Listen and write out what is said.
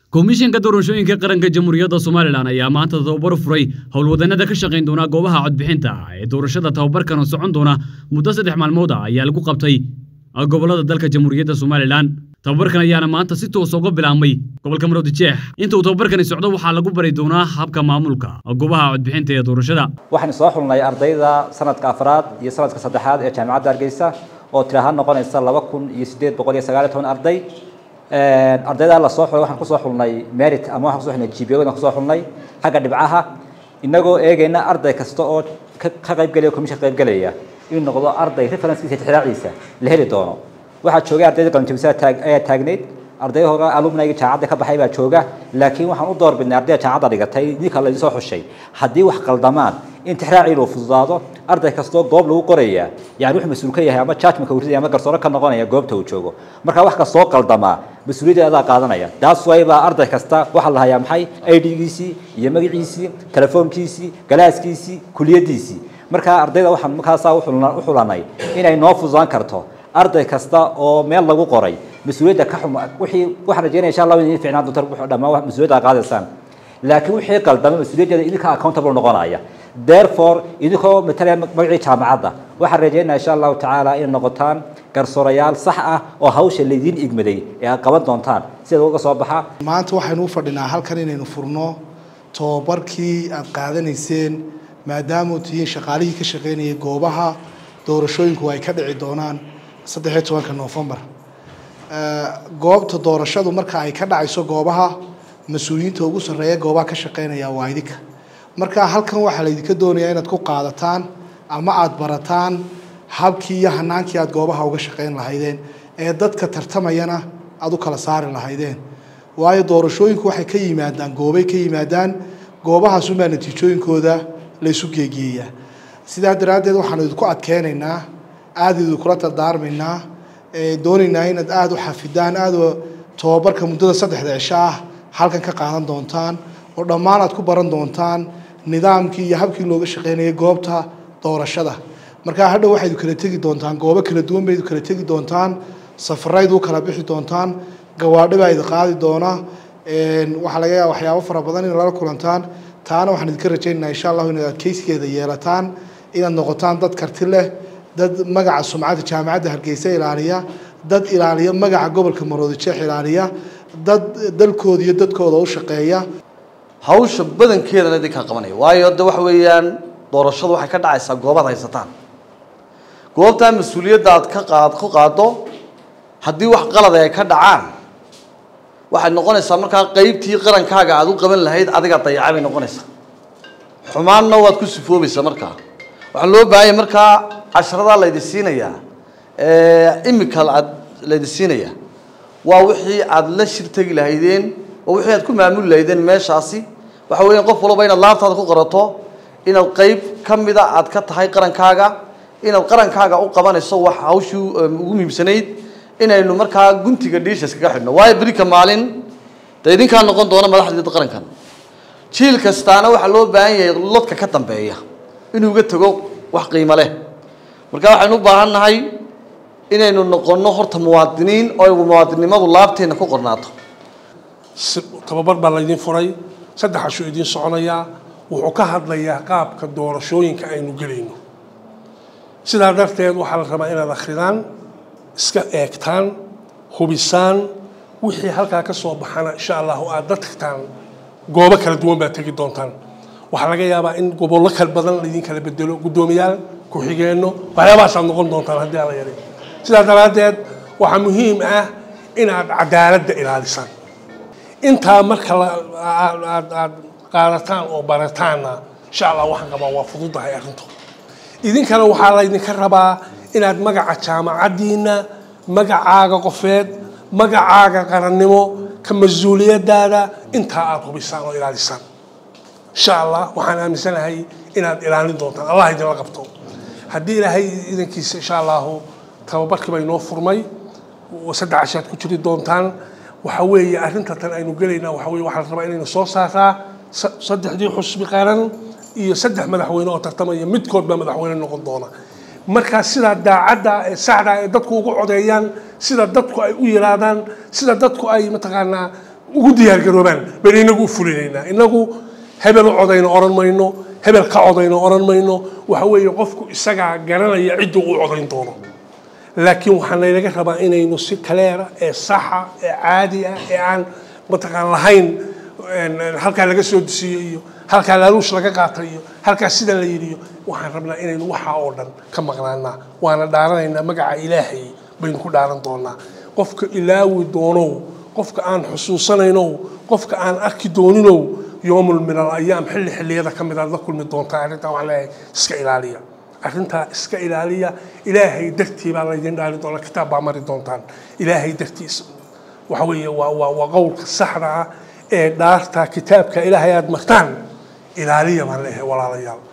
komishanka doorashooyinka qaranka jamhuuriyadda somalilan ayaa maanta tababar furay howlwadannada ka shaqayn doona goobaha codbixinta ee doorashada tababarkan oo socon doona muddo saddex maalmood ah ayaa lagu qabtay gobollada dalka jamhuuriyadda somalilan tababarkan ayaana maanta si toos uga bilaabmay gobolka maroodijeex inta uu tababarkani socdo waxaa lagu bari doonaa habka maamulka goobaha codbixinta ee doorashada waxaan soo xulnay ardayda sanadka afraad iyo sanadka saddexaad ee jaamacadda hargeysa oo tirahaan noqonaysa laba kun iyo sideed boqol iyo sagaal iyo toban arday ardayda la soo xulay waxaan kusoo xulnay merit ama waxaan kusoo xulnay GPA waxaan kusoo xulnay xagga dhibcaha inagoo eegayna arday kasta oo ka qayb galaya commission qayb galaya inuu noqdo arday reference-kiisa tixraaciisa la heli doono waxaa joogay ardayda qalinjabisada taag ayaa taagneyd arday hore alumnayga jaamacadda ka baxay baa jooga laakiin waxaan u doorbidnay ardayda jaamacadda dhigatay ninka la soo xushay haddii wax qaldamaan in tixraacii loo fududaado arday kastoo goob lagu qoraya yani wuxuu mas-uul ka yahay ama judgmentka uu ridaya ama garsooro ka noqonaya goobta uu joogo marka wax kastoo qaldamaa mas-uuliyadda adaa qaadanaya taas waybaa arday kasta waxaa la hayaa maxay idgiisii iyo magaciisii telefoonkiisii galaaskiisii kuliyadiisii marka ardayda waxaan markaasaa u xulanay inay noo fududaan karto arday kasta oo meel lagu qoray mas-uuliyadda ka xum wixii waxaan rajeynaya insha allah in ficnaan doonta dhammaan mas-uuliyadda qaadaysaan laakiin wixii qaldama mas-uuliyaddeeda idinka accountable noqonaya therefore idinkoo matalaya magacii jaamacadda waxaan rajeynaya insha allahu tacaala inay noqotaan garsoorayaal sax ah oo hawsha laydiin igmaday ee aad qaban doontaan sideeda uga soo baxa maanta waxaynu u fadhinaa halkan inaynu furno tobabarkii aad qaadanayseen maadaama u tihiin shaqaalihii ka shaqaynayay goobaha doorashooyinku ay ka dhici doonaan saddexiyo tobanka noofembar goobta doorashadu marka ay ka dhacayso goobaha mas-uuliyiinta ugu sarreeya goobaha ka shaqaynaya waa idinka marka halkan waxaa laydinka doonayaa inaad ku qaadataan ama aada barataan habkii iyo hanaankii aad goobaha uga shaqayn lahaydeen ee dadka tartamayana aada u kala saari lahaydeen waayo doorashooyinku waxay ka yimaadaan goobay ka yimaadaan goobahaasunbaa natiijooyinkooda laysu geegeeyaa sidaa daraaddeed waxaanu idinku adkeynaynaa aada idinkula dardaarmaynaa doonaynaa inaad aada u xafidaan aada tobabarka muddada saddexda cisho ah halkan ka qaadan doontaan oo dhammaan aad ku baran doontaan nidaamkii iyo habkii looga shaqeynayay goobta doorashada markaa hadhow waxaydu kala tegi doontaan goobo kala duwan baydu kala tegi doontaan safaraydu u kala bixi doontaan gawaadhi baa idi qaadi doona waxaa laga yaaba waxyaabo fara badan in lala kulantaan taana waxaan idinka rajaynaynaa insha allahu inaad adkeysigeeda yeelataan inaad noqotaan dad karti leh dad magaca sumcadda jaamacadda hargeysa ilaaliya dad ilaaliya magaca gobolka maroodijeex ilaaliya dad dalkooda iyo dadkooda u shaqeeya hawsha badankeedana idinkaa qabanaya waayo de waxa weeyaan doorashadu waxay ka dhacaysaa goobaad haysataan goobtaa mas-uuliyadda aad ka qaad ku qaado haddii wax qalada ay ka dhacaan waxay noqonaysaa markaa qeybtii qarankaaga aad u qaban lahayd adigaa dayacay bay noqonaysaa xumaanna waad ku sifoobaysaa markaa waxaa loo baahanya markaa casharadaa laydi siinayaa imika aad laydi siinayaa waa wixii aad la shir tegi lahaydeen waa wixii aad ku maamuli lahaydeen meeshaasi waxa weeyaan qof walba inaad laabtaada ku qorato inaad qeyb ka mida aad ka tahay qarankaaga inaad qarankaaga u qabanayso wax hawshii ugu muhiimsanayd inaynu markaa guntiga dhiishas kaga xidhno waayo berika maalin dee idinkaa noqon doona madaxdeeda qarankan jiil kastaana waxaa loo baahan yahay lodka ka dambeeya inuu uga tago wax qiimo leh marka waxaynu u baahan nahay inaynu noqonno horta muwaadiniin oo muwaadinnimadu laabteenna ku qornaato tababar baa laydin furay saddex ashuu idiin soconayaa wuxuu ka hadlayaa qaabka doorashooyinka aynu gelayno sidaa darteed waxaa la rabaa inaad akhridaan iska eegtaan hubisaan wixii halkaa ka soo baxana insha allahu aad dad tagtaan goobo kala duwan baad tegi doontaan waxaa laga yaabaa in gobollo kala badan laydin kala bedelo guddoomiyaal ku-xigeenno waxyaabahaasaad noqon doontaan haddii ala yaray sidaa daraaddeed waxaa muhiim ah inaad cadaaladda ilaalisaan intaa marka aad aad qaadataan oo barataanna insha allah waxaan qabaa waa fududahay arrintu idinkana waxaa laydinka rabaa inaad magaca jaamacaddiina magacaaga qofeed magacaaga qarannimo ka mas-uuliyadaada intaa aada hubisaan oo ilaalisaan insha allah waxaan aaminsanahay inaad ilaalin doontaan allah idinla qabto haddii ilaahay idankiisa insha allahu tababarkii bay noo furmay saddex cashaad ku jiri doontaan waxa weeye arrinta tan aynu gelaynaa waxa weye waxaa la rabaa inaynu soo saaraa saddexdii xusbi qaran iyo saddex madaxweyne oo tartamaya midkood baa madaxweyne noqon doona markaa sidaa daacadda ee saxda ee dadku ugu codeeyaan sida dadku ay u yiraadaan sida dadku ay mataqaanaa ugu diyaargaroobaan baynu inagu u fulinaynaa inagu hebel u codayno odhan mayno hebel ka codayno odhan mayno waxa weeye qofku isagaa garanaya cidduu u codayn doono laakiin waxaa laynaga rabaa inaynu si kaleera ee saxa ee caadi ah ee aan mataqaan lahayn halkaa laga soo dusiyey iyo halkaa laaluush laga qaatay iyo halkaa sida la yidhi iyo waxaan rabnaa inaynu waxaa oo dhan ka maqnaanaa waana dhaaranaynaa magaca ilaahay baynu ku dhaaran doonaa qofka ilaawi doonow qofka aan xusuusanaynow qofka aan arki dooninow yoomul min al ayaam xilli xilliyada ka mid aad la kulmi doontaa arrintaa waxaan leeyahay iska ilaaliya arrintaa iska ilaaliya ilaahay dartii baa laydin dhaari doonaa kitaab baa mari doontaan ilaahay dartiisa waxa weeye waa waa waa qowlka saxda ah ee dhaarta kitaabka ilaahay aad martaan ilaaliya baan leeyahay walaalayaal